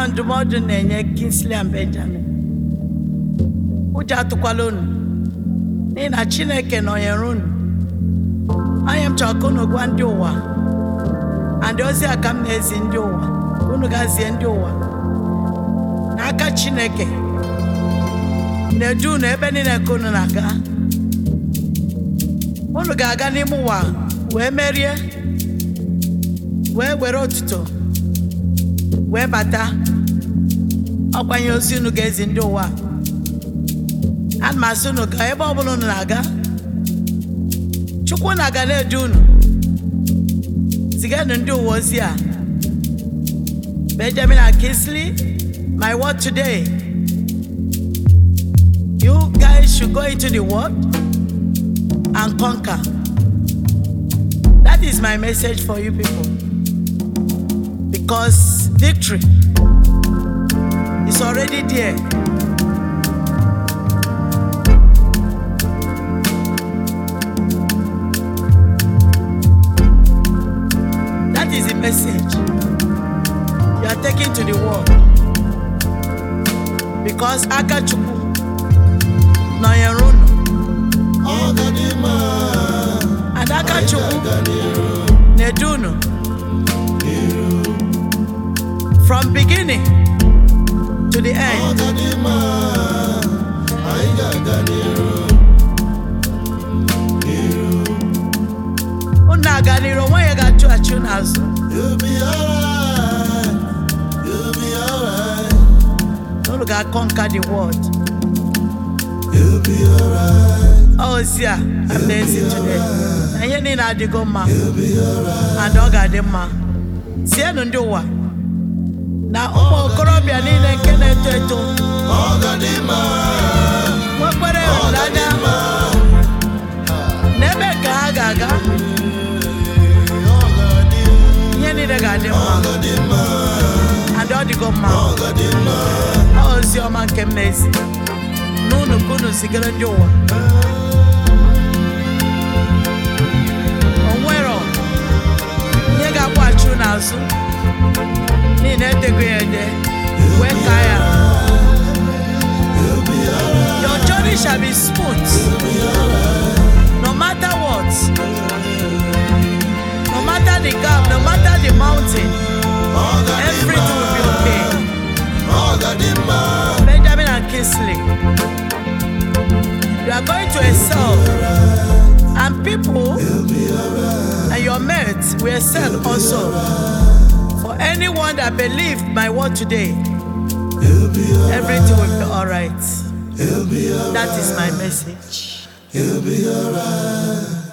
a ndụmọdụ na-enye Kingsley and Benjamin ụjọ atụkwala unu n'ihi na Chineke nọnyere unu onye m chọrọ ka unu gwa ndị ụwa and ozi a ka m na-ezi ndị ụwa unu gazie ndị ụwa n'aka Chineke na-edu unu ebe niile ka unu na-aga unu ga-aga n'ime ụwa wee merie wee were otuto wee bata ọkwanye ozi unu ga-ezi ndị ụwa ana m asị unu ka ebe ọbụla unu na-aga chukwu na-aga na-edu unu ziganụ ndị ụwa ozi a Benjamin and Kingsley my word today you guys should go into the world and conquer that is my message for you people because victory is already there. That is the message you are taking to the world. Because Akachukwu nọnyere unu Ọgadịmma and Akachukwu ga n'iru na-edu unu from beginning to the end. Ọgadịmma anyị ga-aga n'iru unu na-aga n'iru onwe ya ga-achụ achụ n'azụ You'll be alright You'll be alright unu ga-conquer the world You'll be alright ozi a I'm na-ezi today na ihe niile adịgo mma You'll be alright and ọ ga-adị mma tienụ ndị ụwa na ụmụ okorobịa niile nke na-eto eto Ọgadịmma nwekwere ịhụnanya n'ebe nke ha ga-aga ihe niile ga-adị mma Ọgadịmma and ọ dịgo mma Ọgadịmma Ọ ozi ọma nke m na-ezi n'unu ka unu zigara ndị ụwa o nwero ihe ga-akwaghachi unu azụ n'ihi na edego ya ede wee ka ya You'll be alright your journey shall be smooth no matter what no matter the gap no matter the mountain everything will be okay Ọgadịmma Benjamin and Kingsley you are going to excel and people and your mates will excel also for anyone that believed my word today You'll be alright everything will be all right You'll be alright that is my message You'll be alright